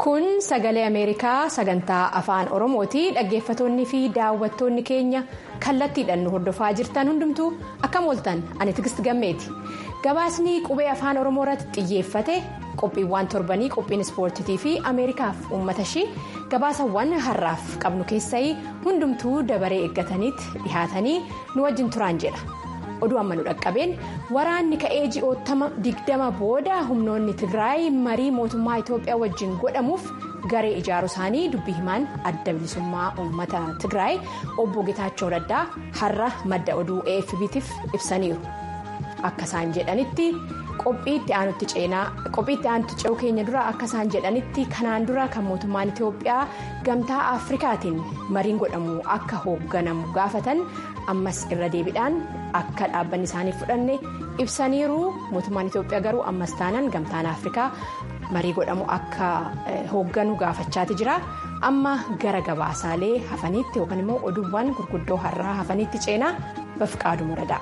Kun sagalee Ameerikaa sagantaa afaan Oromooti. Dhaggeeffattoonni fi daawwattoonni keenya kallattiidhaan nu hordofaa jirtan hundumtuu akkam ooltan ani Tigist Gammeeti. Gabaasni qubee afaan Oromoo irratti xiyyeeffate qophiiwwan torbanii qophiin ispoortiitii fi Ameerikaaf uummata ishii gabaasawwan har'aaf qabnu keessaa hundumtuu dabaree eeggataniitti dhihaatanii nu wajjin turaan jedha. oduu amma nu dhaqqabeen waraanni ka'ee ji'oottama digdama booda humnoonni tigraay marii mootummaa itoophiyaa wajjin godhamuuf garee ijaaruu isaanii dubbii himaan adda bilisummaa uummata tigraay obbo getaachoo raddaa har'a madda oduu afbtiif ibsaniiru akka isaan jedhanitti qophiitti aanutti ce'uu keenya dura akka isaan jedhanitti kanaan dura kan mootummaan itoophiyaa gamtaa afrikaatiin mariin godhamu akka hoogganamu gaafatan ammas irra deebiidhaan akka dhaabbanni isaanii fudhanne ibsaniiru mootummaan itoophiyaa garuu ammas taanaan gamtaan afrikaa marii godhamu akka hoogganu gaafachaati jira amma gara gabaasaalee hafaniitti yookaan immoo oduuwwan gurguddoo har'aa hafaniitti ceenaa bafqaadu muradaa.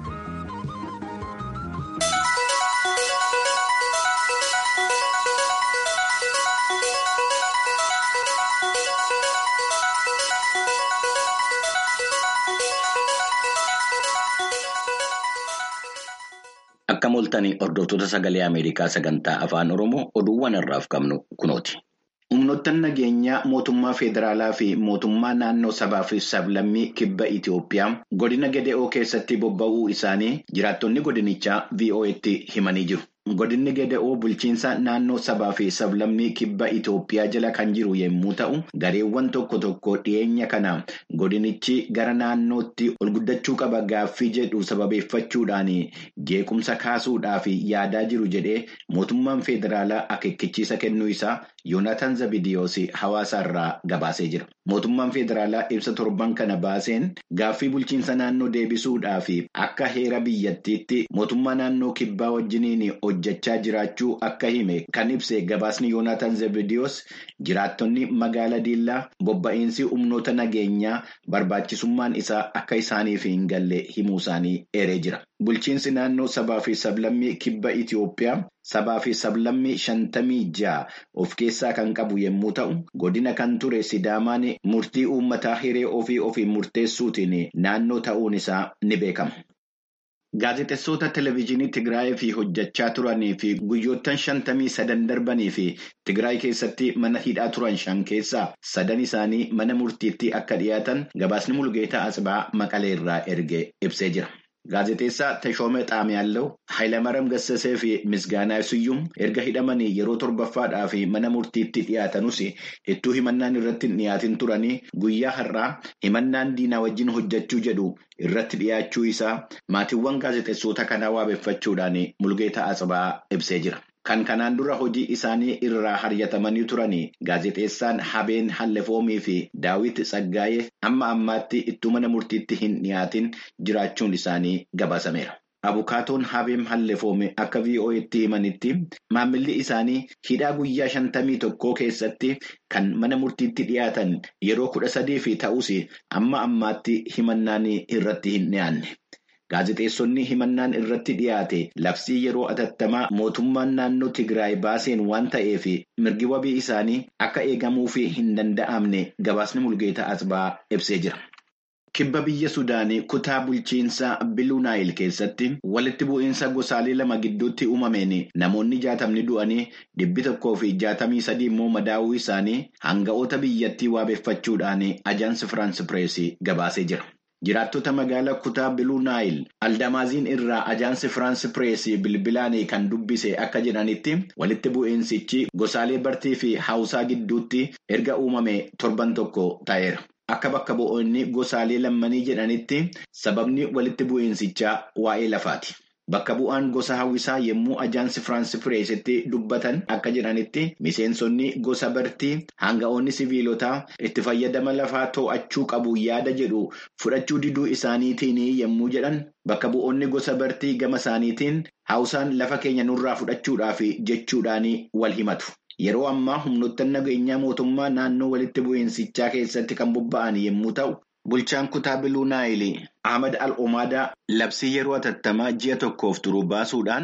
Akka mooltanii hordoftoota sagalee Ameerikaa sagantaa afaan Oromoo oduuwwan har'aaf qabnu kunooti. Humnoottan nageenyaa mootummaa federaalaa fi mootummaa naannoo sabaa fi sablammii kibba Itoophiyaa godina Gede'oo keessatti bobba'uu isaanii jiraattonni godinichaa VOA'tti himanii jiru. Godinni Gede'oo bulchiinsa naannoo sabaa fi sablammii kibba Itoophiyaa jala kan jiru yommuu ta'u, gareewwan tokko tokko dhiyeenya kana godinichi gara naannootti ol guddachuu qaba gaaffii jedhu sababeeffachuudhaan jeequmsa kaasuudhaaf yaadaa jiru jedhee mootummaan federaalaa akeekkachiisa kennuu isaa Yoonaatan Zabidiyoos hawaasa irraa gabaasee jira. Mootummaan federaalaa ibsa torban kana baaseen gaaffii bulchiinsa naannoo deebisuudhaaf akka heera biyyattiitti mootummaa naannoo kibbaa wajjiniin hojjechaa jiraachuu akka hime kan ibse gabaasni Yoonaatan Zabidiyoos jiraattonni magaala Diillaa bobba'iinsi humnoota nageenyaa barbaachisummaan isaa akka isaaniif hin galle himuu isaanii eeree jira. Bulchiinsi naannoo sabaa fi sablammii kibba Itoophiyaa sabaa fi sablammii shantamii ja'a of keessaa kan qabu yommuu ta'u, godina kan ture Sidaamaan murtii uummataa hiree ofii ofii murteessuutiin naannoo ta'uun isaa ni beekama. Gaazexeessota televezyiinii Tigraay fi hojjechaa turanii fi guyyoottan shantamii sadan darbanii fi Tigraay keessatti mana hidhaa turan shan keessaa sadan isaanii mana murtiitti akka dhiyaatan gabaasni Mulgeetaa Asbaa Maqalee irraa erge ibsee jira. Gaazexeessaa Tashoomee Xaamiyaallee Hayilamaram Gassasee fi Misgaanaa Siyyum erga hidhamanii yeroo torbaffaadhaaf mana murtiitti dhiyaatanus ittuu himannaan irratti hin dhiyaatin turanii guyyaa har'aa himannaan diinaa wajjin hojjechuu jedhu irratti dhiyaachuu isaa maatiiwwan gaazexeessota kanaa waabeffachuudhaan Mulgeetaa Asbaa ibsee jira. Kan kanaan dura hojii isaanii irraa haryatamanii turanii gaazexeessaan Habeen Hallefoomii fi Daawit Tsaggaayee amma ammaatti ittuu mana murtiitti hin dhiyaatin jiraachuun isaanii gabaasameera. Abukaatoon Habeen Hallefoome akka VOA'tti himanitti maamilli isaanii hidhaa guyyaa shantamii tokkoo keessatti kan mana murtiitti dhiyaatan yeroo kudha sadii fi ta'us amma ammaatti himannaan irratti hin dhiyaanne. Gaazexeessonni himannaan irratti dhiyaate labsii yeroo atattamaa mootummaan naannoo Tigraay baaseen waan ta'eef mirgi wabii isaanii akka eegamuuf hin danda'amne gabaasni Mulgeetaa Asbaa ibsee jira. Kibba biyya Sudaanii kutaa bulchiinsaa Biluunaayil keessatti walitti bu'iinsa gosaalee lama gidduutti uumameen namoonni jaatamni du'anii dhibbi tokkoo fi jaatamii sadii immoo madaa'uu isaanii hanga'oota biyyattii waabeffachuudhaan ajaansi Firaansi Pireesii gabaasee jira. Jiraattota magaalaa kutaa Biluunaayil Aldamaaziin irraa ajaansi Firaansi Pireesii bilbilaan kan dubbise akka jedhanitti walitti bu'iinsichi gosaalee bartii fi hawusaa gidduutti erga uumame torban tokko ta'eera. Akka bakka bu'oonni gosaalee lammanii jedhanitti sababni walitti bu'iinsichaa waa'ee lafaati. Bakka bu'aan gosa hawwisaa yommuu ajaansi Firaansi Pireesitti dubbatan akka jedhanitti miseensonni gosa bartii hanga'oonni siviilotaa itti fayyadama lafaa to'achuu qabu yaada jedhu fudhachuu diduu isaaniitiin yommuu jedhan bakka bu'oonni gosa bartii gama isaaniitiin hawusaan lafa keenya nurraa fudhachuudhaaf jechuudhaan wal himatu. Yeroo ammaa humnoottan nageenyaa mootummaa naannoo walitti bu'iinsichaa keessatti kan bobba'an yommuu ta'u, bulchaan kutaa Biluunaayil Ahmad Al-Omaadaa labsii yeroo atattamaa ji'a tokkoof turu baasuudhaan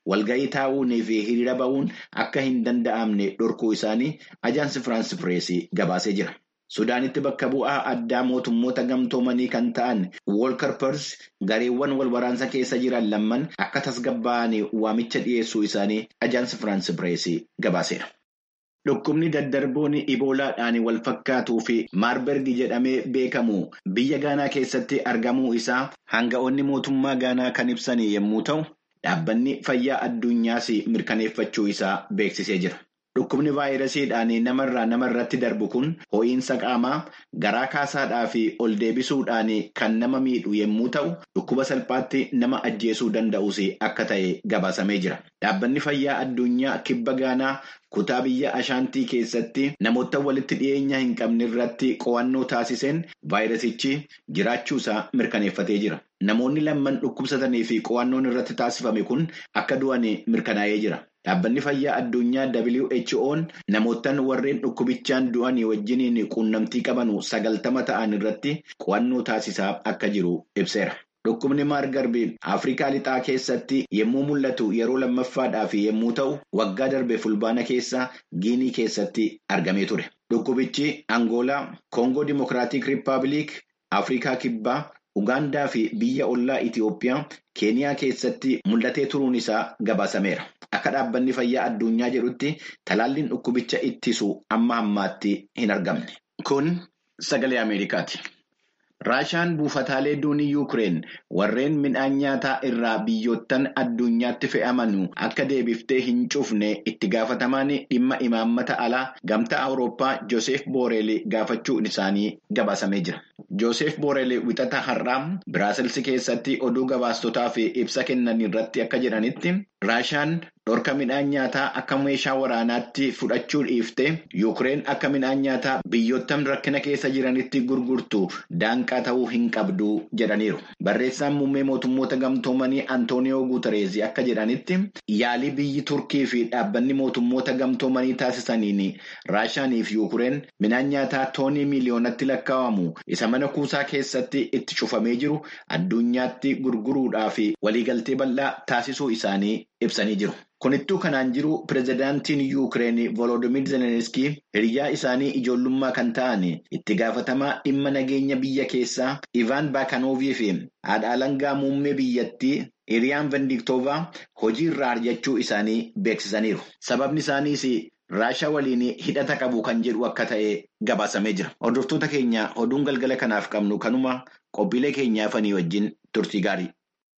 walga'ii taa'uunii fi hiriira ba'uun akka hin danda'amne dhorkuu isaanii ajaansi Firaansi Pireesii gabaasee jira. Sudaanitti bakka bu'aa addaa mootummoota gamtoomanii kan ta'an Woolkar Pers gareewwan wal waraansa keessa jiran lamman akka tasgabbaa'anii waamicha dhiyeessuu isaanii ajaansi Firaansi Pireesii gabaaseera. Dhukkubni daddarboon iboolaadhaan wal fakkaatuu fi maarberg jedhamee beekamu biyya Gaanaa keessatti argamuu isaa hanga'oonni mootummaa Gaanaa kan ibsan yommuu ta'u, dhaabbanni fayyaa addunyaas mirkaneeffachuu isaa beeksisee jira. Dhukkubni vaayirasiidhaan namarraa namarratti darbu kun ho'iinsa qaamaa garaa kaasaadhaa fi ol deebisuudhaan kan nama miidhu yommuu ta'u, dhukkuba salphaatti nama ajjeesuu danda'us akka ta'e gabaasamee jira. Dhaabbanni fayyaa addunyaa kibba Gaanaa kutaa biyya Ashaantii keessatti namoota walitti dhiyeenya hin qabne irratti qo'annoo taasiseen vaayirasichi jiraachuusaa mirkaneeffatee jira. Namoonni lamman dhukkubsatanii fi qo'annoon irratti taasifame kun akka du'an mirkanaa'ee jira. Dhaabbanni fayyaa addunyaa WHO'n namootaan warreen dhukkubichaan du'anii wajjiniin quunnamtii qaban sagaltama ta'an irratti qo'annoo taasisaa akka jiru ibseera. Dhukkubni maargarbii Afrikaa lixaa keessatti yommuu mul'atu yeroo lammaffaadhaaf yommuu ta'u waggaa darbe fulbaana keessa Giinii keessatti argamee ture. Dhukkubichi Angoolaa, Koongoo Dimokiraatik Rippaabilik, Afrikaa Kibbaa, Ugaandaa fi biyya ollaa Itiyoophiyaa Keeniyaa keessatti mul'atee turuun isaa gabaasameera. Akka dhaabbanni fayyaa addunyaa jedhutti talaalliin dhukkubicha ittisu amma ammaatti hin argamne. Kun sagalee Ameerikaati. Raashaan buufataalee duunii Yuukireen warreen midhaan nyaataa irraa biyyoottan addunyaatti fe'aman akka deebiftee hin cufne itti gaafatamaan dhimma imaammata alaa gamtaa Awurooppaa Joosef Booreel gaafachuun isaanii gabaasamee jira. Joosef Booreel wixata har'aa Biraasels keessatti oduu gabaastotaaf ibsa kennan irratti akka jedhanitti Raashaan dhorka midhaan nyaataa akka meeshaa waraanaatti fudhachuu dhiiftee Yuukireen akka midhaan nyaataa biyyoottan rakkina keessa jiranitti gurgurtu daanqaa ta'uu hin qabdu jedhaniiru. Barreessaan muummee mootummoota gamtoomanii Antooniyoo Guutereezi akka jedhanitti yaalii biyyi Turkii fi dhaabbanni mootummoota gamtoomanii taasisaniin Raashaanii fi Yuukireen midhaan nyaataa toonii miiliyoonatti lakkaa'amu isa mana kuusaa keessatti itti cufamee jiru addunyaatti gurguruudhaa fi waliigaltee bal'aa taasisuu isaanii ibsanii jiru. Kunittuu kanaan jiru pirezidaantiin Yuukireen Volodimir Zelenskii hiriyaa isaanii ijoollummaa kan ta'an itti gaafatamaa dhimma nageenya biyya keessaa Ivaan Baakanoovii fi haadha alangaa muummee biyyattii Iriyaan Vendiktoovaa hojii irraa arjachuu isaanii beeksisaniiru. Sababni isaaniis Raashaa waliin hidhata qabu kan jedhu akka ta'e gabaasamee jira. Hordoftoota keenya oduun galgala kanaaf qabnu kanuma qophiilee keenyaa fanii wajjin turtii gaarii.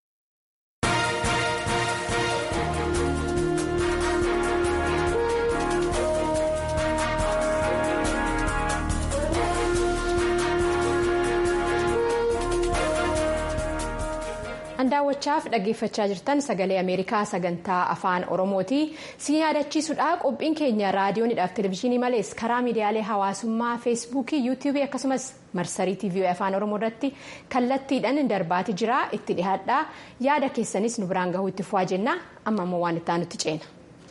Daawwachaaf dhaggeeffachaa jirtan sagalee Ameerikaa sagantaa afaan Oromooti. Si yaadachiisudha qophiin keenya raadiyoonidhaaf televezyiinii malees karaa miidiyaalee hawaasummaa feesbuukii yuutuubii akkasumas marsarii tiivii afaan Oromoo irratti kallattiidhaan darbaati jira itti dhihaadhaa yaada keessanis nu biraan gahuu itti fufaa jenna amma immoo waan itti aanutti ceena.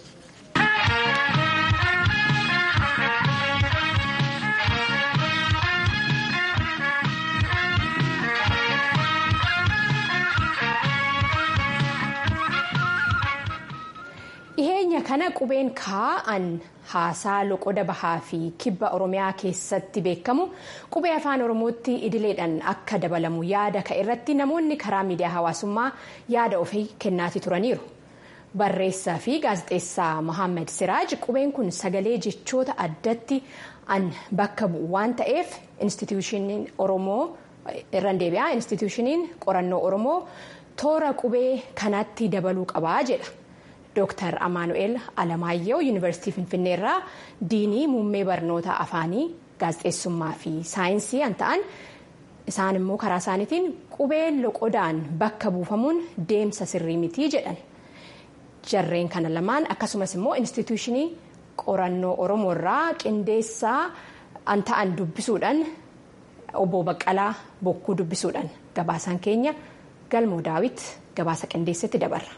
dhiheenya kana qubeen kaa'an haasaa loqoda bahaa fi kibba oromiyaa keessatti beekamu qubee afaan oromootti idileedhaan akka dabalamu yaada ka'e irratti namoonni karaa miidiyaa hawaasummaa yaada ofii kennaatii turaniiru. barreessaa fi gaazexeessaa mohaammed siraaj qubeen kun sagalee jechoota addatti an bakka bu'u waan ta'eef instituushiniin oromoo irraan deebi'aa instituushiniin qorannoo oromoo toora qubee kanatti dabaluu qabaa jedha. Dooktar Amaanu'eel Alamaayyoo Yuunivarsiitii Finfinnee irraa diinii muummee barnoota afaanii gaazexeessummaa fi saayinsii kan ta'an isaan immoo karaa isaaniitiin qubeen loqodaan bakka buufamuun deemsa sirrii mitii jedhan. Jarreen kana lamaan akkasumas immoo instituushinii qorannoo Oromoo irraa qindeessaa an ta'an dubbisuudhaan obbo Baqqalaa Bokkuu dubbisuudhaan gabaasaan keenya galmoo daawit gabaasa qindeessetti dabarra.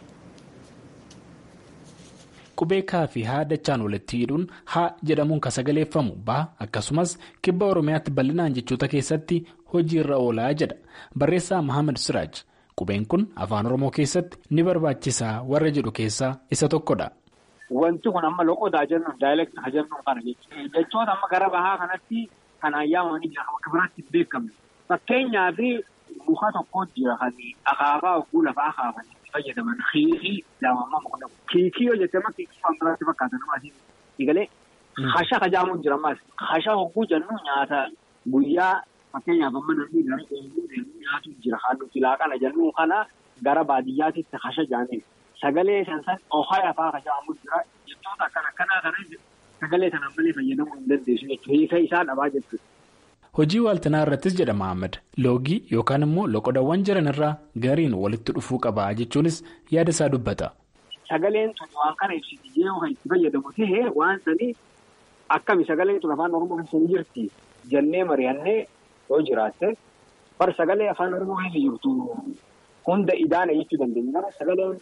qubee kaa fi haa dachaan walitti hidhuun haa jedhamuun kan sagaleeffamu baa akkasumas kibba oromiyaatti bal'inaan jechoota keessatti hojii irra oolaa jedha barreessaa mohaammed siraaj qubeen kun afaan oromoo keessatti ni barbaachisaa warra jedhu keessaa isa tokkodha. Wanti kun amma loqodaa jennu daayileektii haa jennu kana jechuudha. Jechoota amma gara bahaa kanatti kan ayyaamanii jira akka biraatti hin beekamne. Fakkeenyaaf muka tokkotu jira kan akaafaa oguu lafaa kaafanii itti fayyadaman kiikii lama mukna. Kiikii yoo jettee amma kiikii kan biraatti fakkaatan amma asiin eegalee hasha hajaamuun jira ammas. Hasha oguu jennu nyaata guyyaa fakkeenyaaf amma namni gara ooluu nyaatu jira kan nuti laaqana jennu kana gara baadiyyaatitti hasha jaaniin. Sagalee sansan ohaa afaa hajaamuun jira jechoota akkana akkanaa kana sagalee sanaan malee fayyadamuu hin dandeessu jechuudha. Hiika isaa dhabaa jechuudha. Hojii waaltinaa irrattis jedha Mahammad loogii yookaan immoo loqodawwan jiran irraa gariin walitti dhufuu qabaa jechuunis yaada isaa dubbata. Sagaleen tuni waan kana ibsiti yoo kan itti fayyadamu ta'ee waan sanii akkami sagaleen tun afaan Oromoo keessa hin jirti jennee mari'annee yoo jiraatte bar sagalee afaan Oromoo keessa jirtu hunda idaana jechuu dandeenya. Sagaleen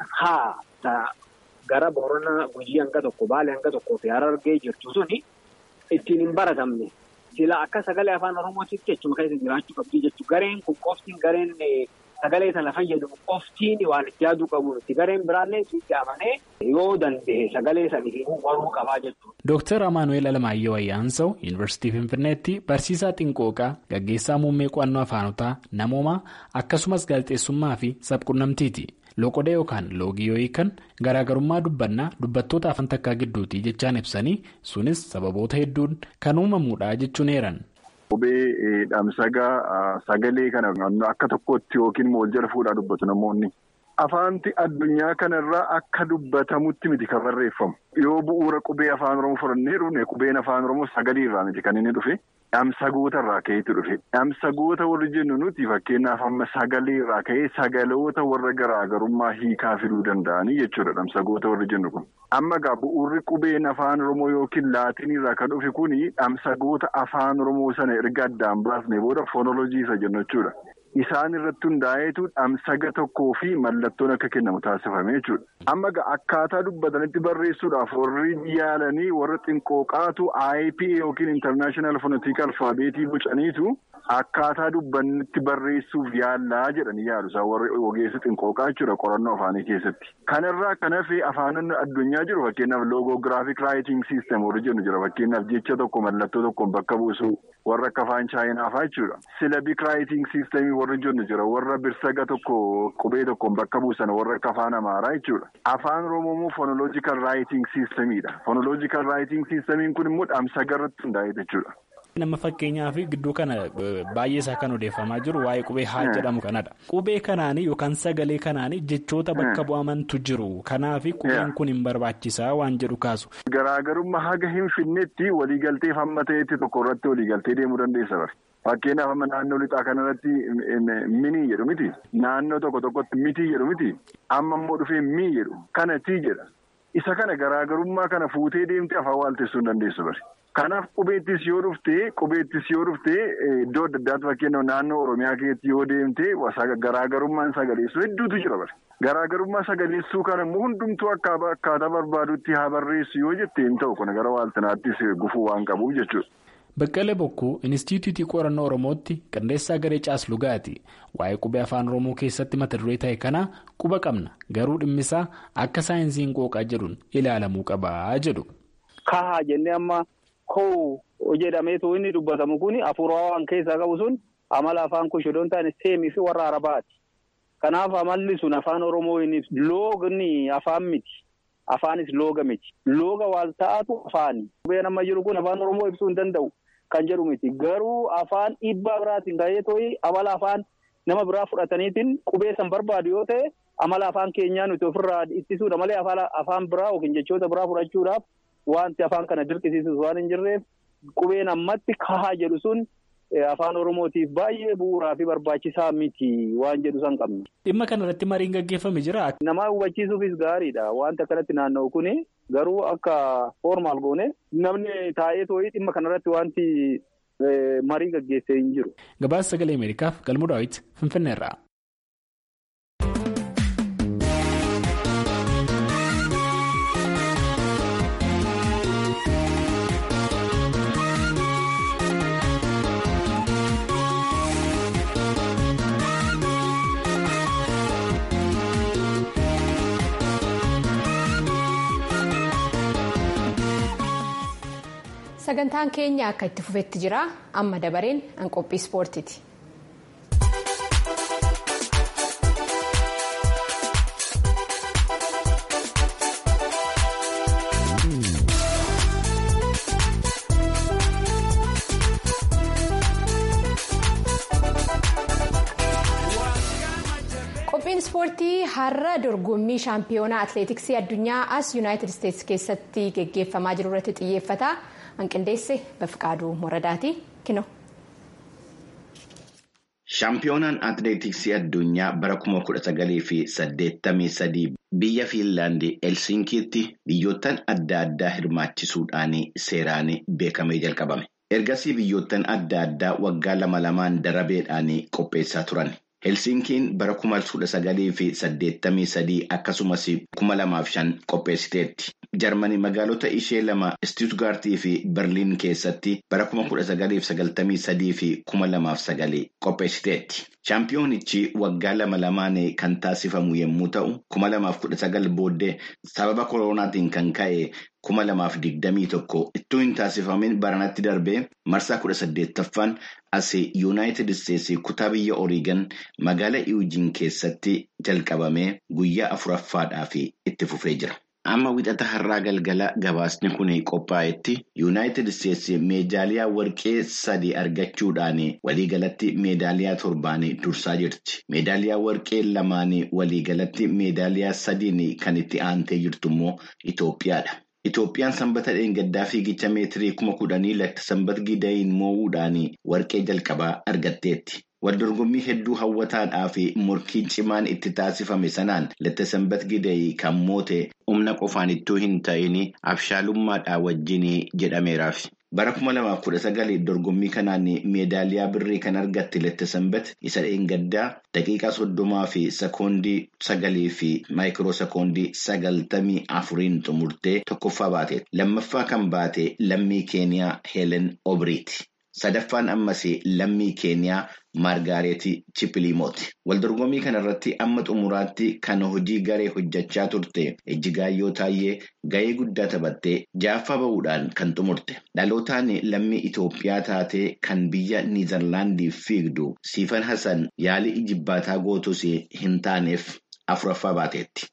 haa gara Booranaa Gujii hanga tokko Baalee hanga tokkoo fi Harargee jirtu suni ittiin hin baratamne. Sila akka sagalee afaan Oromootiitti jechuma keessa jiraachuu qabdi jechuudha. Gareen kun qoftiin gareen sagalee sana fayyadamu qoftiin waan itti yaaduu qabu. Gareen biraallee itti amanee yoo danda'e sagalee sana baruu qabaa jechuudha. Dooktar Amaanuweel Alamaayyoo Ayyaansaw Yuunivarsiitii Finfinneetti barsiisaa Xinqooqaa gaggeessaa muummee qo'annoo afaanotaa namoomaa akkasumas gaazexeessummaa fi sabquunnamtiiti. Loqoda yookaan loogii yoo hiikan garaagarummaa dubbannaa dubbattoota afaan takkaa gidduutii jechaan ibsanii sunis sababoota hedduun kan uumamuudha jechuun eeran. Qubee dhamsagaa sagalee kana akka tokkotti yookiin wal jala fuudhaa dubbatu namoonni. Afaanti addunyaa kanarraa akka dubbatamutti miti kan barreeffamu. Yoo bu'uura qubee afaan Oromoo fudhannee dhufne qubeen afaan Oromoo sagalee irraa miti kan inni dhufe. Dhamsagoota irraa ka'eetu dhufe. Dhamsagoota warri jennu nuti fakkeenyaaf amma sagalee irraa ka'ee sagaloota warra garaagarummaa hiikaa fiduu danda'anii jechuudha dhamsagoota warri jennu kun. Amma egaa bu'uurri qubeen afaan Oromoo yookiin laatiin irraa kan dhufe kuni dhamsagoota afaan Oromoo sana erga addaan baasne booda foonoloojii isa jennu jechuudha. Isaan irratti hundaa'eetu dhamsaga tokkoo fi mallattoon akka kennamu taasifame jechuudha. Amma akkaataa dubbatanitti barreessuudhaaf warri yaalanii warra xinqooqaatu IPA yookiin International Phonetic Alphabeetii bocaniitu akkaataa dubbannitti barreessuuf yaallaa jedhanii yaalu isaan warri ogeessi xinqooqaa jechuudha qorannoo afaanii keessatti. Kanarraa kan hafe afaanonni addunyaa jiru fakkeenyaaf loogogiraafiik raayiting siistem warri jennu jira fakkeenyaaf jecha tokko mallattoo tokkoon bakka buusu warra akka afaan chaayinaa fa'aa jechuudha. Silabik raayiting siistemii warri jennu jira warra birsaga tokko qubee tokkoon bakka buusan warra akka afaan amaaraa jechuudha. Afaan oromoo fonoloojikal raayiting siistemiidha. Fonoloojikal raayiting siistemiin kun immoo dhamsaga irratti hundaa'e jechuudha. Nama fakkeenyaaf gidduu kana baay'ee isaa kan odeeffamaa jiru waa'ee qubee haa jedhamu kanadha. Qubee kanaanii yookaan sagalee kanaanii jechoota bakka bu'amantu jiru. Kanaaf qubeen kun hin barbaachisaa waan jedhu kaasu. Garaagarummaa haga hin finnetti waliigaltee hamma ta'etti tokko irratti waliigaltee deemuu dandeessa bara. Fakkeenyaaf amma naannoo lixaa kanarratti minii jedhu miti. Naannoo tokko tokkotti mitii jedhu miti. Amma immoo dhufee mii jedhu kana tii jedha. Isa kana garaagarummaa kana fuutee deemtee afaan waaltessuu hin dandeessu bari. Kanaaf qubeettis yoo dhuftee qubeettis yoo dhuftee iddoo adda addaatti fakkeenyaaf naannoo Oromiyaa keessatti yoo deemtee garaagarummaan sagaleessuu hedduutu jira bara. Garaagarummaa sagaleessuu kana immoo hundumtuu akkaataa barbaadutti haa barreessu yoo jettee hin ta'u kun gara waaltanaattis gufuu waan qabuuf jechuudha. Baqqalee Bokkuu Inistituutii Qorannoo Oromootti qindeessaa garee Caaslugaati. Waa'ee qubee afaan Oromoo keessatti mata duree ta'e kana quba qabna. Garuu dhimmisaa akka saayinsiin qooqaa jedhuun ilaalamuu qabaa jedhu. Kahaa jennee amma koo jedhameetu inni dubbatamu kun hafuuraa waan keessaa qabu sun amala afaan kushidoon taane seemii fi warra arabaati. Kanaaf amalli sun afaan Oromoo loogni afaan miti. Afaanis looga miti. Looga waan ta'atu afaani. Qubeen amma jiru kun afaan Oromoo ibsuu hin danda'u. Kan jedhu miti garuu afaan dhiibbaa biraatiin ka'ee tooyi amala afaan nama biraa fudhataniitiin qubee san barbaadu yoo ta'e amala afaan keenyaa nuti ofirraa ittisuudha malee afaan biraa yookiin jechoota biraa fudhachuudhaaf wanti afaan kana dirqisiisus waan hin jirreef qubeen ammatti kahaa jedhu sun afaan oromootiif baay'ee bu'uuraa fi barbaachisaa miti waan jedhu san qabna. Dhimma kanarratti mariin gaggeeffame jira. Namaa hubachiisuufis gaariidha wanta akkanatti naanna'u kuni. Garuu akka formaal goone namni taa'ee too'ii dhimma kanarratti wanti marii gaggeessee hin jiru. Gabaasa sagalee Ameerikaaf galmuu daawwiti Finfinneerraa. sagantaan keenya akka itti fufetti jira amma dabareen an qophii ispoortiiti. qophiin ispoortii har'a dorgommii shaampiyoonaa atileetiksii addunyaa as yuunaayitid isteetsi keessatti geggeeffamaa jiru irratti xiyyeeffata hanqindeesse bafqaaduu moradaati kino. shaampiyoonaan atileetiksii addunyaa bara kuma kudha sagalii fi saddeettamii sadii biyya fiinlaandii helsinkiitti biyyoottan adda addaa hirmaachisuudhaan seeraan beekamee jalqabame ergasii biyyoottan adda addaa waggaa lama lamaan darabeedhaan qopheessaa turan. helsinkiin bara kuma kudha sagalii fi saddeettamii sadii akkasumas kuma lamaaf shan qopheessiteetti jarmanii magaalota ishee lama istuutgaartii fi berliin keessatti bara kuma kudha sagalii fi sagaltamii sadii fi kuma lamaaf sagalii qopheessiteetti shaampiyoonichi waggaa lama lamaan kan taasifamu yommuu ta'u kuma lamaaf kudha sagal booddee sababa koronaatiin kan ka'e. kuma lamaaf digdamii tokko ittuu hin taasifamin baranatti darbee marsaa kudha saddeettaffaan as yuunaayitid isteetsi kutaa biyya oriigan magaala iwujiin keessatti jalqabamee guyyaa afuraffaadhaaf itti fufee jira. amma wixata har'aa galgala gabaasni kun qophaa'etti yuunaayitid isteetsi meedaaliyaa warqee sadi argachuudhaan waliigalatti meedaaliyaa torbaan dursaa jirti meedaaliyaa warqee lamaan waliigalatti meedaaliyaa sadiin kan itti aantee jirtu immoo itoophiyaadha. Itoophiyaan sanbata dheengaddaa fiigicha meetirii kuma kudhanii lakta sanbat gidayin moo'uudhaan warqee jalqabaa argatteetti. Waldorgommii hedduu hawwataadhaa fi morkiin cimaan itti taasifame sanaan latta sanbat gidayi kan moote humna qofaan ittuu hin ta'in abshaalummaadhaa wajjin jedhameeraaf. Bara kuma lamaaf kudha sagali dorgommii kanaan meedaaliyaa birrii kan argatte latta sanbat isa dheengaddaa daqiiqaa soddomaa fi sekoondii sagalii fi maayikiroo sekoondii sagaltamii afuriin xumurtee tokkoffaa baate. Lammaffaa kan baate lammii keeniyaa Heelen Obriiti. Sadaffaan ammas lammii keeniyaa Maargaareetii Chippiliimooti. Waldorgommii kanarratti amma xumuraatti kan hojii garee hojjechaa turte Ejjigaayyoo Taayyee ga'ee guddaa taphattee jaaffaa bahuudhaan kan xumurte. Dhalootaan lammii Itoophiyaa taatee kan biyya Niizerlaandiif fiigdu Siifan Hassan yaalii ijibbaataa gootus hin taaneef afuraffaa baateetti.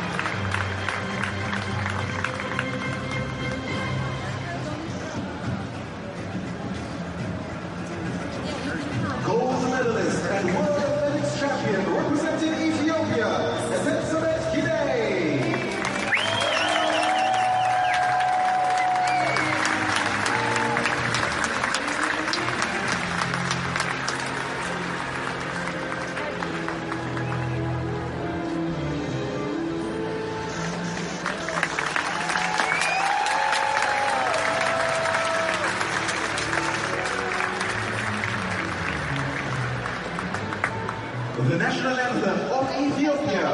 The national anthem of Ethiopia.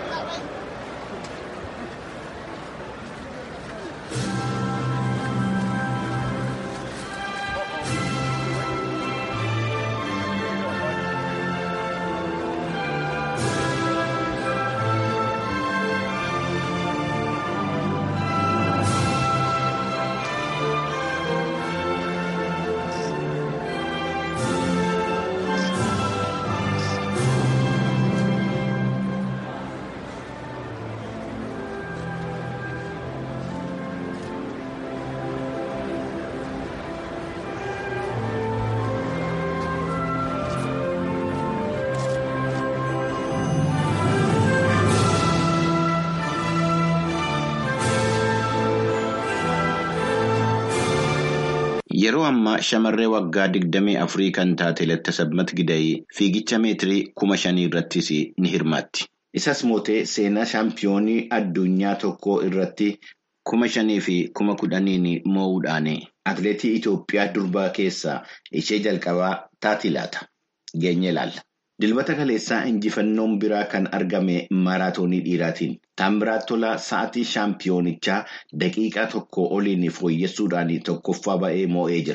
Yeroo ammaa shamarree waggaa digdamii afurii kan taate Lattisabat Gidayii fiigicha meetirii kuma shanii irrattis ni hirmaatti. Isas mootee seenaa shaampiyoonii addunyaa tokkoo irratti kuma shanii fi kuma kudhaniin moo'uudhaan atileetii Itoophiyaa durbaa keessaa ishee jalqabaa taati laata. Geenye ilaalla. Dilbata kaleessaa injifannoon biraa kan argame maaraatoonii dhiiraatiin. Taambiraat Tolaa sa'aatii shaampiyoonichaa daqiiqaa tokko oliin fooyyessuudhaan tokkoffaa ba'ee moo'ee jira.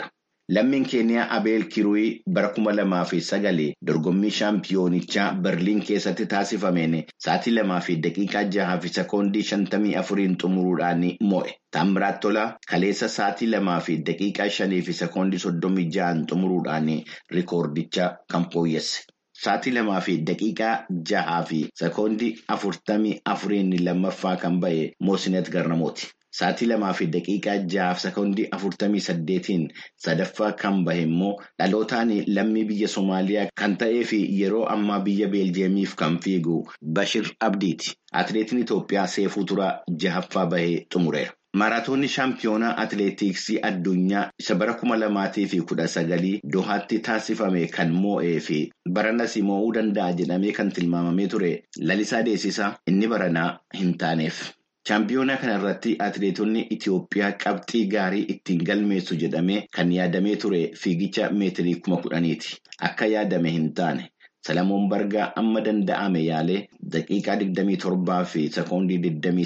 Lammiin keeniyaa Abeel Kiruuyi bara kuma lamaa fi sagalee dorgommii shaampiyoonichaa Berliin keessatti taasifameen sa'aatii lamaa fi daqiiqaa jahaa fi sekoondii shantamii afuriin xumuruudhaan mo'e. Taamiraat Tolaa kaleessa sa'aatii lamaa fi daqiiqaa shanii fi sekoondii soddomii jahaan xumuruudhaan rikoordicha kan fooyyesse. Sa'aatii lamaa fi daqiiqaa jahaa fi sekoondii afurtamii afuriin lammaffaa kan ba'e Moosinet Garnamooti. Sa'aatii lamaa fi daqiiqaa jahaaf sekoondii afurtamii saddeetiin sadaffaa kan bahe immoo dhalootaan lammii biyya Somaaliyaa kan ta'ee fi yeroo ammaa biyya Beeljeemiif kan fiigu Bashir Abdiiti. Atileetiin Itoophiyaa Seefuu Turaa jahaffaa bahee xumureera. Maaraatoonni shaampiyoonaa atileetiksii addunyaa isa bara kuma lamaatii fi kudha sagalii Dohaatti taasifame kan moo'ee fi baranas moo'uu danda'a jedhamee kan tilmaamamee ture lalisaa deessisaa inni baranaa hin taaneef. Shaampiyoonaa kana irratti atileetonni Itoophiyaa qabxii gaarii ittiin galmeessu jedhamee kan yaadamee ture fiigicha meetirii kuma kudhaniiti. Akka yaadame hin taane. Salamoon Bargaa amma danda'ame yaalee daqiiqaa 27 fi sekoondii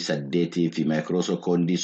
28 fi maayikiroo sekoondii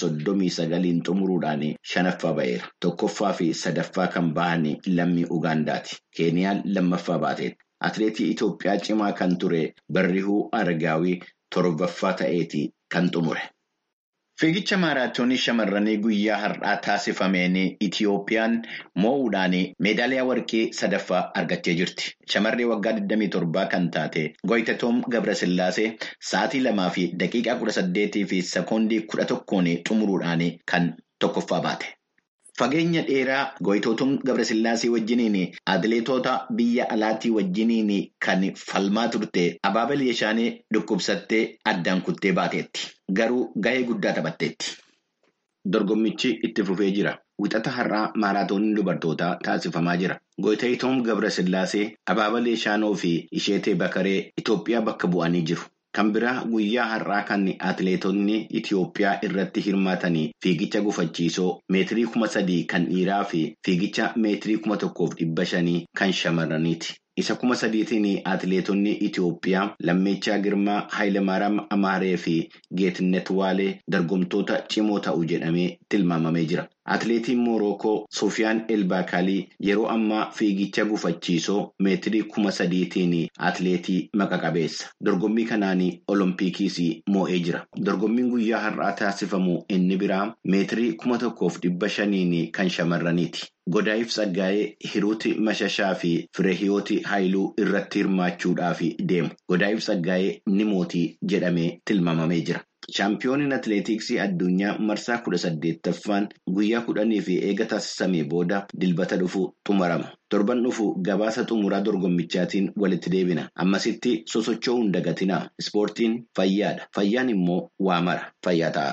39 xumuruudhaan shanaffaa ba'eera. Tokkoffaa fi sadaffaa kan bahan lammii Ugaandaati. Keeniyaan lammaffaa baateetti. Atileetii Itoophiyaa cimaa kan ture Barrihuu Aragaawii torbaffaa ta'eeti kan xumure. Fiigicha maaraatoonii shamarranii guyyaa har'aa taasifameen Itiyoophiyaan moo'uudhaan meedaaliyaa warqii sadaffaa argattee jirti. Shamarree waggaa 27 kan taate Goyitatoom Gabrasillaasee sa'aatii lamaa fi daqiiqaa 18 fi sekoondii 11 xumuruudhaan kan tokkoffaa baate. Fageenya dheeraa Goyitootum Gabrasillaasee wajjiniin atileetota biyya alaatii wajjiniin kan falmaa turte abaabal Yeshaanee dhukkubsattee addaan kuttee baateetti. Garuu gahee guddaa taphatteetti. Dorgommichi itti fufee jira. Wixata har'aa maaraatooniin dubartootaa taasifamaa jira. Goyitootum Gabrasillaasee abaabal Yeshaanoo fi isheetee Bakaree Itoophiyaa bakka bu'anii jiru. Kan biraa guyyaa har'aa kan atileetonni Itoophiyaa irratti hirmaatanii fiigicha gufachiisoo meetirii kuma sadii kan dhiiraa fi fiigicha meetirii kuma tokkoof dhibba shanii kan shamarraniiti. Isa kuma sadiitiin atileetonni Itoophiyaa Lammeechaa Girmaa Haayilemaaraam Amaaree fi Geetnet Waalee dorgomtoota cimoo ta'u jedhamee tilmaamamee jira. Atileetiin Moorookoo Sufiyaan Elbaakalii yeroo ammaa fiigicha gufachiisoo meetirii kuma sadiitiin atileetii maqa qabeessa. Dorgommii kanaan Oloompikiis moo'ee jira. Dorgommiin guyyaa har'aa taasifamu inni biraa meetirii kuma tokkoof dhibba shaniin kan shamarraniiti. Godaayif Tsaggaayee Hiruuti Mashashaa fi Fireehiyooti Haayiluu irratti hirmaachuudhaaf deemu. Godaayif Tsaggaayee ni mootii jedhamee tilmaamamee jira. Shaampiyooniin atileetiksii addunyaa marsaa kudha saddeettaffaan guyyaa kudhanii fi eega taasisamee booda dilbata dhufu xumurama. Torban dhufu gabaasa xumuraa dorgommichaatiin walitti deebina. Ammasitti sosocho'uu hin dagatinaa. Ispoortiin fayyaadha. Fayyaan immoo waa mara. Fayyaa ta'a.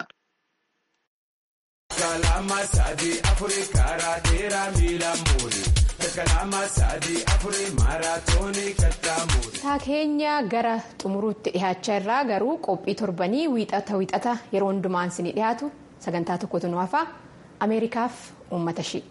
Taa keenya gara xumuruutti dhihaachaa irraa garuu qophii torbanii wiixata wiixata yeroo hundumaan isin dhiyaatu sagantaa tokkotu nu hafaa ameerikaaf uummata ishii.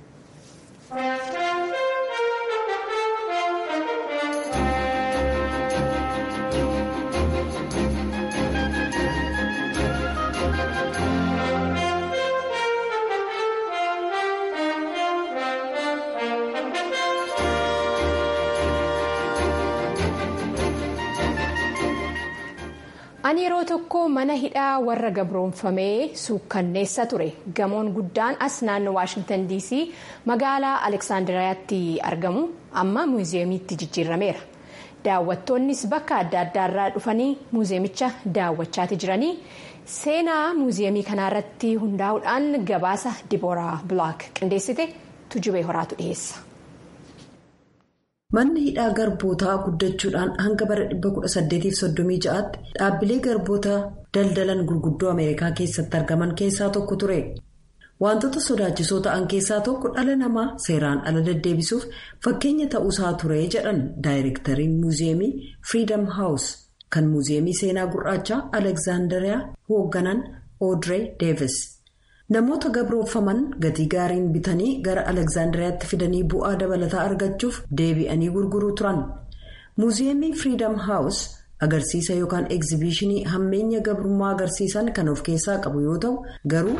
ani yeroo tokko mana hidhaa warra gabroonfamee suukkanneessa ture gamoon guddaan as naannoo waashingtan dc magaalaa aleksaandiriyaatti argamu amma muuziyeemiitti jijjiirameera daawwattoonnis bakka adda addaarraa dhufanii muuziyeemicha daawwachaati jiranii seenaa muuziyeemii kanaarratti hundaa'uudhaan gabaasa dibooraa bilaak qindeessite tujubee horaatu dhiheessa. Manni hidhaa garbootaa guddachuudhaan hanga bara 1836tti dhaabbilee garboota daldalan gurguddoo Ameerikaa keessatti argaman keessaa tokko ture. Wantoota sodaachisoo ta'an keessaa tokko dhala namaa seeraan ala deddeebisuuf fakkeenya ta'uusaa ture jedhan daayireektariin muuziyeemii Freedom House kan muuziyeemii seenaa gurraachaa Aleksaandariyaa hoogganan Audrey Davis. Namoota gabrooffaman gatii gaariin bitanii gara Aleksaandiriyaatti fidanii bu'aa dabalataa argachuuf deebi'anii gurguruu turan. Muuziyeemii Freedom House agarsiisa yookaan egzibiishinii hammeenya gabrummaa agarsiisan kan of keessaa qabu yoo ta'u garuu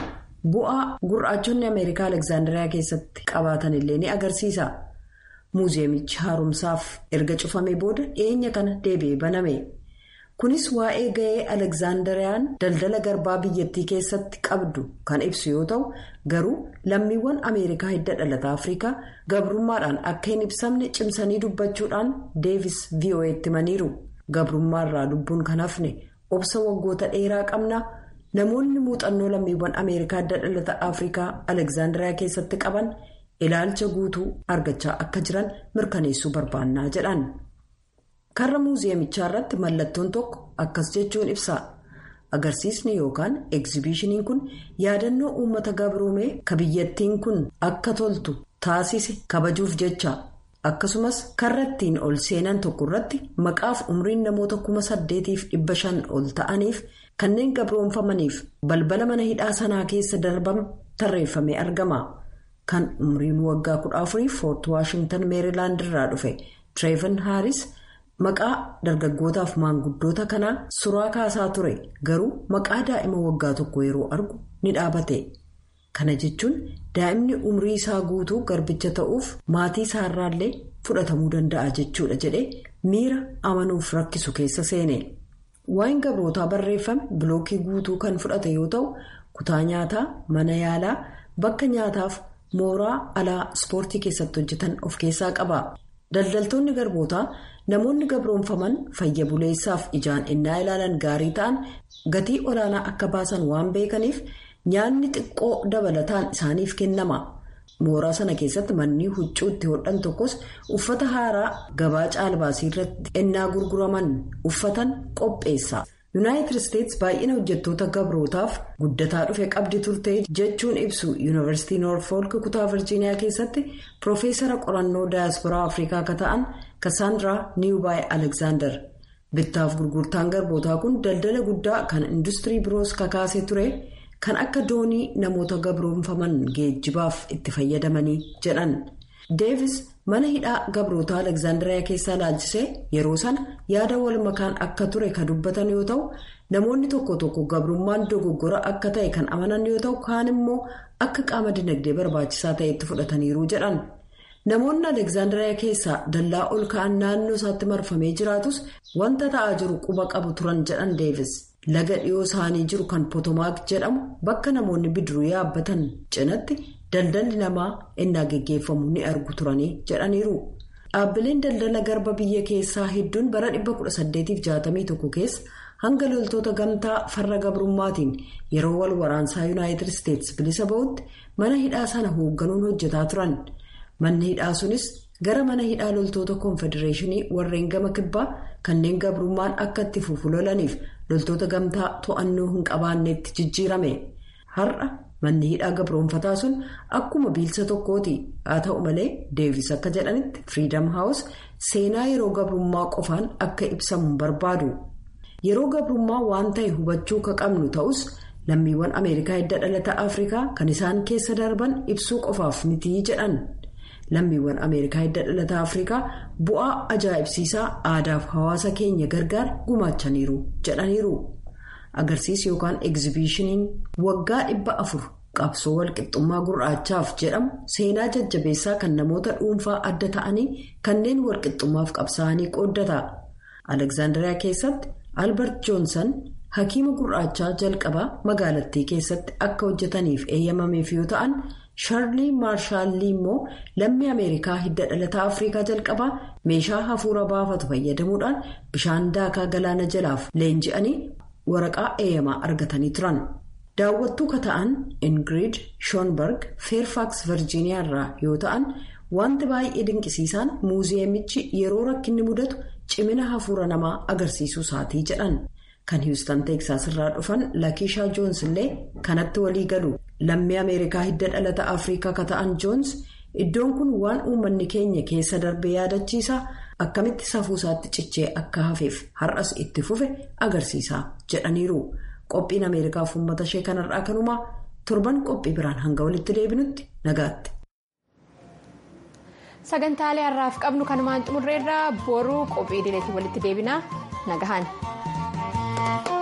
bu'aa gurraachonni ameerikaa alekzaandariyaa keessatti qabaatan illee ni agarsiisa muuziyeemichi haaromsaaf erga cufamee booda dhiyeenya kana deebi'ee baname kunis waa'ee ga'ee alekzaandariyaan daldala garbaa biyyattii keessatti qabdu kan ibsu yoo ta'u garuu lammiiwwan ameerikaa hidda dhalata afrikaa gabrummaadhaan akka hin ibsamne cimsanii dubbachuudhaan deevis vo'eetti himaniiru gabrummaarraa lubbuun kan hafne obsa waggoota dheeraa qabna. namoonni muuxannoo lammiiwwan ameerikaa hidda dhalata afrikaa alekzaandariyaa keessatti qaban ilaalcha guutuu argachaa akka jiran mirkaneessuu barbaannaa jedhan karra muuziyeemichaa irratti mallattoon tokko akkas jechuun ibsa agarsiisni yookaan egzibiishiniin kun yaadannoo uummata gabroomee ka biyyattiin kun akka toltu taasise kabajuuf jecha akkasumas karra ittiin ol seenan tokko irratti maqaaf umriin namoota kuma saddeetiif dhibba shan ol ta'aniif. kanneen gabroonfamaniif balbala mana hidhaa sanaa keessa darban tarreeffamee argama kan umriin waggaa kudha afurii foort waashingtan meerilaand irraa dhufe tireevan haaris maqaa dargaggootaaf maanguddoota kanaa suraa kaasaa ture garuu maqaa daa'ima waggaa tokko yeroo argu ni dhaabate kana jechuun daa'imni umrii isaa guutuu garbicha ta'uuf maatii isaarraallee fudhatamuu danda'a jechuudha jedhee miira amanuuf rakkisu keessa seene. waa'een gabrootaa barreeffame bilookii guutuu kan fudhate yoo ta'u kutaa nyaataa mana yaalaa bakka nyaataaf mooraa alaa ispoortii keessatti hojjetan of keessaa qaba daldaltoonni garbootaa namoonni gabroonfaman fayya buleessaaf ijaan innaa ilaalan gaarii ta'an gatii olaanaa akka baasan waan beekaniif nyaanni xiqqoo dabalataan isaaniif kennama. mooraa sana keessatti manni huccuu itti hodhan tokkos uffata haaraa gabaa caalbaasii irratti ennaa gurguraman uffatan qopheessa yuunaayitid isteetsi baay'ina hojjettoota gabrootaaf guddataa dhufe qabdi turte jechuun ibsu yuunivarsiitii noorfolk kutaa virjiiniyaa keessatti piroofeesara qorannoo daayasporaa afrikaa akka ta'an kasaandiraa niwubaay alekzaandar bittaaf gurgurtaan garbootaa kun daldala guddaa kan industirii biroos kakaasee ture. kan akka doonii namoota gabroonfaman geejjibaaf itti fayyadamanii jedhan deevis mana hidhaa gabrootaa alekzaandariyaa keessaa laalchisee yeroo sana yaada wal makaan akka ture kan dubbatan yoo ta'u namoonni tokko tokko gabrummaan dogoggora akka ta'e kan amanan yoo ta'u kaan immoo akka qaama dinagdee barbaachisaa ta'etti fudhataniiru jedhan namoonni alekzaandariyaa keessaa dallaa ol ka'an naannoo isaatti marfamee jiraatus wanta ta'aa jiru quba qabu turan jedhan deevis. laga dhiyoo isaanii jiru kan potomaak jedhamu bakka namoonni bidiruu yaabbatan cinatti daldalli namaa innaa geggeeffamu ni argu turanii jedhaniiru dhaabbileen daldala garba biyya keessaa hedduun bara 1861 keessa hanga loltoota gamtaa farra gabrummaatiin yeroo wal waraansaa yuunaayitid isteetsi bilisa ba'utti mana hidhaa sana hoogganuun hojjetaa turan manni hidhaa sunis gara mana hidhaa loltoota koonfedereeshinii warreen gama kibbaa kanneen gabrummaan akka itti fufu lolaniif loltoota gamtaa to'annoo hin qabaanneetti jijjiirame har'a manni hidhaa gabroonfataa sun akkuma biilsa tokkooti haa ta'u malee deevis akka jedhanitti firiidam haawus seenaa yeroo gabrummaa qofaan akka ibsamu barbaadu yeroo gabrummaa waan ta'e hubachuu ka qabnu ta'us lammiiwwan ameerikaa hidda dhalata afrikaa kan isaan keessa darban ibsuu qofaaf mitii jedhan. lammiiwwan ameerikaa hidda dhalata afrikaa bu'aa ajaa'ibsiisaa aadaaf hawaasa keenya gargaar gumaachaniiru jedhaniiru agarsiis yookaan egzibiishiniin waggaa dhibba afur qabsoo walqixxummaa gurraachaaf jedhamu seenaa jajjabeessaa kan namoota dhuunfaa adda ta'anii kanneen walqixxummaaf qabsaa'anii qooddata alekzaandariyaa keessatti albert joonsan hakiima gurraachaa jalqabaa magaalattii keessatti akka hojjetaniif eeyyamameef yoo ta'an. shaarlii maarshaallii immoo lammii ameerikaa hidda dhalataa afrikaa jalqabaa meeshaa hafuura baafatu fayyadamuudhaan bishaan daakaa galaana jalaaf leenji'anii waraqaa eeyyamaa argatanii turan daawwattuu ka ta'an ingiriid shoonberg feerfaaks virjiiniyaa irraa yoo ta'an wanti baay'ee dinqisiisaan muuziyeemichi yeroo rakkinni mudatu cimina hafuura namaa agarsiisuu isaatii jedhan. kan hiwustan teeksaas irraa dhufan lakiishaa joons illee kanatti walii galu lammii ameerikaa hidda dhalata afrikaa ka ta'an joons iddoon kun waan uummanni keenya keessa darbe yaadachiisa akkamitti safuu isaatti cichee akka hafeef har'as itti fufe agarsiisa jedhaniiru qophiin ameerikaaf uummata ishee kanarraa kanumaa torban qophii biraan hanga walitti deebinutti nagaatti. sagantaalee har'aaf qabnu kanumaan xumurreerraa boruu qophii idileetiin walitti deebinaa nagahan.